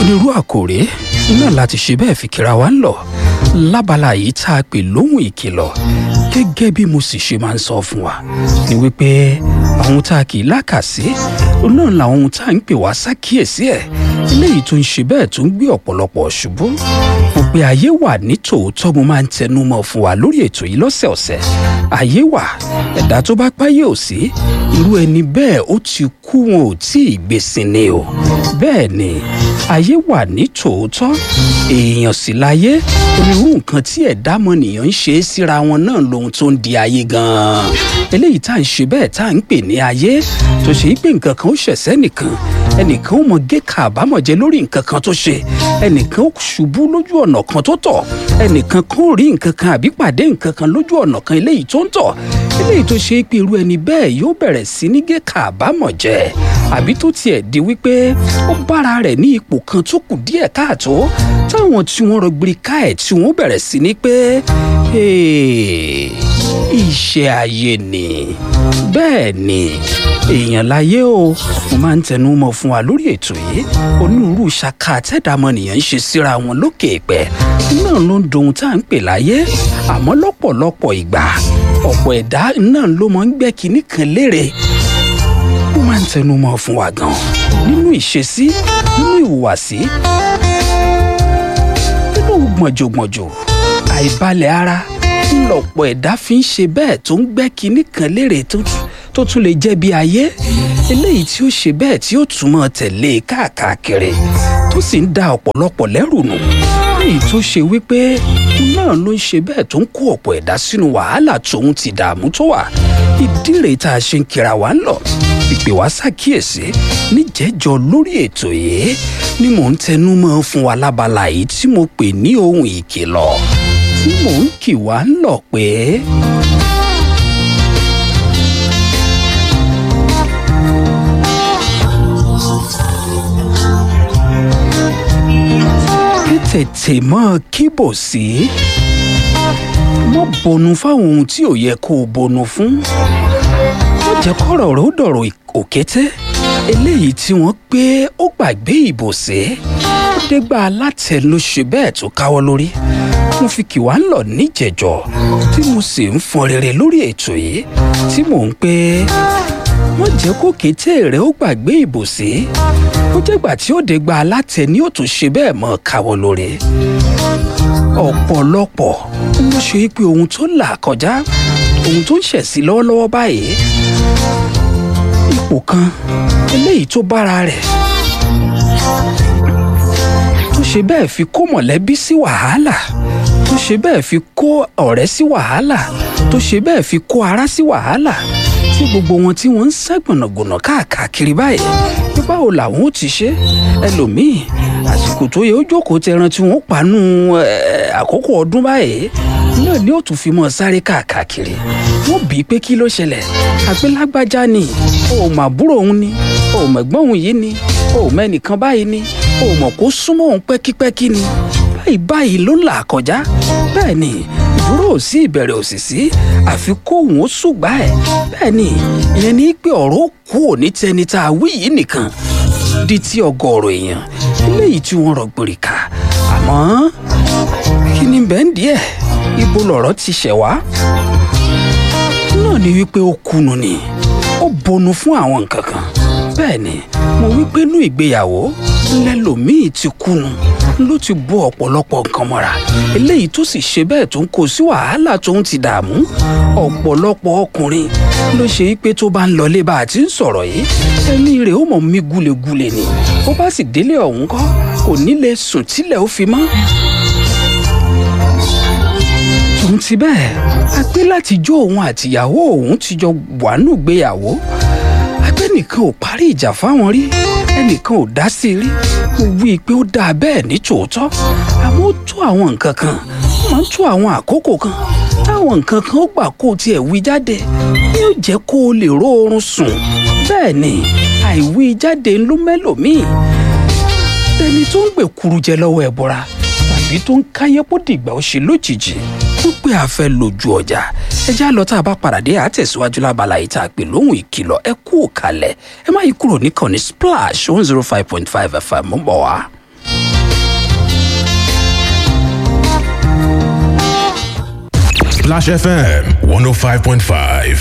onírú àkòrè náà láti ṣe bẹ́ẹ̀ fi kíra wa ń lọ lábala yìí tá a pè lóhùn ìkìlọ̀ gẹ́gẹ́ bí mo sì ṣe máa ń sọ fún wa ni wípé àwọn tá a kì í lákàsí náà làwọn ohun tá a ń pè wá sákìyèsí ẹ̀ eléyìí tó ń ṣe bẹ́ẹ̀ tó ń gbé ọ̀pọ̀lọpọ̀ ṣubú mo pe ayé wà ní tòótọ́ mo máa ń tẹnu mọ́ fún wa lórí ètò yìí lọ́sẹ̀ọ̀sẹ̀ ayé wà ẹ̀dá tó bá páyé ò sí irú ẹni bẹ́ẹ̀ ó ti kú wọn ò tí ì gbèsè ni o bẹ́ẹ̀ ni ayé wà ní tòótọ́ èèyàn sì láyé onírú nǹkan tí ẹ̀dá mọ̀nìyàn ń ṣe é síra wọn náà lohun tó ń di ayé gan-an eléyìí tá à ń ṣe bẹ́ẹ̀ tá à ń pè ní ayé tó ṣe é pé nǹkan kan ó ṣẹ̀ṣẹ̀ nìkan ẹnìkan ó mọ gé kàbámọ̀ jẹ lórí nǹkan kan tó ṣe ẹnìkan ó ṣubú lójú ọ̀nà kan tó tọ̀ ẹnìkan kan ó rí nǹkan kan àbí pàdé nǹkan kan lójú ọ̀nà kan eléyìí tó ń tọ̀ eléyìí tó ṣe é pé irú ẹni bẹ́ẹ̀ yóò bẹ̀rẹ̀ sí ní gé kàbámọ̀ jẹ àbí tó tiẹ̀ di wípé ó bára rẹ̀ ní ipò kan tó kù díẹ̀ káàtó táwọn tí wọ́n rọgbìrì ká ẹ̀ tí wọ́n bẹ̀rẹ̀ sí ní pé iṣẹ́ ayé ni bẹ́ẹ̀ ni èèyàn láyé o mo máa ń tẹnu mọ́ fún wa lórí ètò yìí onírúurú ṣaka àtẹ̀dámọ̀nìyàn ń ṣe síra wọn lókè ìpẹ́ náà ló ń dohun tá à ń pè láyé àmọ́ lọ́pọ̀lọpọ̀ ìgbà ọ̀pọ̀ ẹ̀dá náà ló máa ń gbẹ́ kinní kan lérè mo máa ń tẹnu mọ́ fún wa gan nínú ìṣesí nínú ìhùwàsí nínú gbọ̀njọ̀gbọ̀njọ àìbalẹ̀ ara ńlọpọ̀ ẹ̀dá fi ń ṣe bẹ́ẹ̀ tó ń gbẹ́ kinní kan lérè tó tún lè jẹ́ bí ayé eléyìí tí ó ṣe bẹ́ẹ̀ tí ó túmọ̀ tẹ̀lé káàkiri tó sì ń da ọ̀pọ̀lọpọ̀ lẹ́rù nù èyí tó ṣe wípé náà ló ń ṣe bẹ́ẹ̀ tó ń kó ọ̀pọ̀ ẹ̀dá sínú wàhálà tóun ti dààmú tó wà ìdí rèé tá a ṣe ń kira wa ń lọ ìpè wá ṣàkíyèsí níjẹ́jọ́ lórí ètò yìí ni mò ń tẹnu mọ́ fún wa lábala yìí tí mo pè ní ohun ìkìlọ̀ tí mò ń kì wá ń lọ pé. tètè mọ́ kíbò sí mọ́ bọnu fáwọn ohun tí ò yẹ kó o bọnu fún ó jẹ́ kọ́rọ̀ rẹ̀ ó dọ̀rọ̀ òkété eléyìí tí wọ́n pé ó gbàgbé ìbòsí ó dégbà alátẹ ló ṣe bẹ́ẹ̀ tó káwọ́ lórí mo fi kì wá ń lọ níjẹ̀jọ́ tí mo sì ń fọn rere lórí ètò yìí tí mò ń pé wọ́n jẹ́ kó kété rẹ̀ ó gbàgbé ìbòsí ó jẹ́gbà tí ó dégbà alátẹ ni ó tún ṣe bẹ́ẹ̀ mọ́ káwọ́ lórí ọ̀pọ̀lọpọ̀ ló ṣe pé ohun tó là kọjá ohun tó ń ṣẹ̀sí lọ́wọ́lọ́wọ́ báyìí ipò kan eléyìí tó bára rẹ̀ tó ṣe bẹ́ẹ̀ fi kó mọ̀lẹ́bí sí wàhálà tó ṣe bẹ́ẹ̀ fi kó ọ̀rẹ́ sí wàhálà tó ṣe bẹ́ẹ̀ fi kó ará sí wàhálà tí gbogbo wọn tí wọ́n ń sá gbọ̀nàgbọ̀nà káàkiri báyìí pé báwo làwọn ò ti ṣe ẹlòmíì àsìkò tó yẹ ó jókòó tẹran tí wọ́n panu àkókò ọdún báyìí náà ni ó tún fi mọ́ sáré káàkiri wọ́n bí i pé kí ló ṣẹlẹ̀ àgbélágbájá ni o ò mà búrò òun ni o ò mẹ̀gbọ́n òun yìí ni o ò mẹ́nìkan báyìí ni o ò mọ̀ kó súnmọ́ òun pẹ́kípẹ́kí ni báyìí báyìí ló ń là kọjá bẹ́ẹ̀ ni ìdúró ò sí ìbẹ̀rẹ̀ òsì sí àfi kóhùn ó ṣùgbà ẹ̀ bẹ́ẹ̀ ni ìyẹn ní pé ọ̀rọ̀ kú òní tẹni tá a wí yìí nìkan di ti ọgọ́rọ̀ èèyàn eléyìí tí wọ́n rọgbòrì ká àmọ́ kí ni bẹ́ẹ̀ ń díẹ̀ ibo lọ̀rọ̀ ti ṣẹ̀ wá náà ni wípé ó kùnú ni ó bonu fún àwọn nǹkan kan bẹ́ẹ̀ ni mo wípé inú ìgbéyàwó lẹ́lòmíì ti kùnú ló ti bó ọ̀pọ̀lọpọ̀ nǹkan mọ́ra eléyìí tó sì ṣe bẹ́ẹ̀ tó ń kó sí wàhálà tó ń ti dààmú ọ̀pọ̀lọpọ̀ ọkùnrin ló ṣe pé tó bá ń lọlé bá a ti ń sọ̀rọ̀ yìí ẹ̀mí rẹ̀ ó mọ̀ mí gúlegúle ni ó bá sì délé ọ̀hún kọ́ kò ní lè sùn tílẹ̀ ó fi mọ́ tòun ti bẹ́ẹ̀ a pé láti jó òun àtìyàwó òun ti jọ wàánù gbéyàwó agbẹ́nìkan ò parí ìjà fáwọn rí ẹnìkan ò dá sí rí mo wí i pé ó dáa bẹ́ẹ̀ ní tòótọ́ àmọ́ ó tó àwọn nǹkan kan ó máa ń tó àwọn àkókò kan táwọn nǹkan kan ó gbà kó o tiẹ̀ wí jáde yóò jẹ́ kó o lè ró oorun sùn bẹ́ẹ̀ ni àìwí jáde ló mẹ́lòmíì tẹni tó ń gbèkuru jẹ lọ́wọ́ ẹ̀ bọ́ra tàbí tó ń káyé bó dìgbà ó ṣe lójijì ó pé a fẹ́ lójú ọjà ẹjẹ́ àlọ́ tá a bá padà dé àtẹ̀síwájú lábala yìí tá a pè lóhùn ìkìlọ̀ ẹ kú òkàlẹ̀ ẹ má yí kúrò níkànnì splash one zero five point five fm ń bọ̀ wá. Splash FM 105.5.